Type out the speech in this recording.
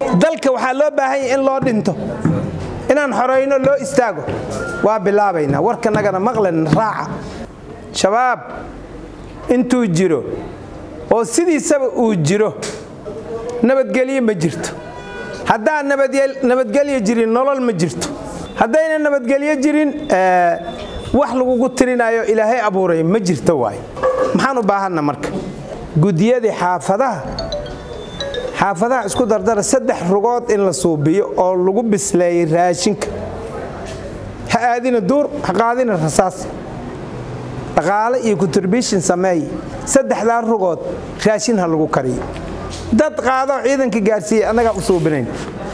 dalka waxaa loo baahan yahay in loo dhinto inaan xorayno loo istaago waa bilaabaynaa warkanagana maqlan raaca shabaab intuu jiro oo sidiisaba uu jiro nabadgelyo ma jirto haddaan nabadgelyo jirin nolol ma jirto haddayna nabadgelyo jirin wax lagugu tirinayo ilaahay abuuray ma jirto waay maxaan u baahanna marka gudiyadii xaafadaha xaafadaha isku dardara saddex rugood in la suubiyo oo lagu bisleeyey raashinka ha aadina duur ha qaadina rasaas dhaqaale iyo contribution sameey saddexdaa rugood raashin ha lagu kariyo dad qaado ciidanka gaarsiiyey annagaa u suubinayn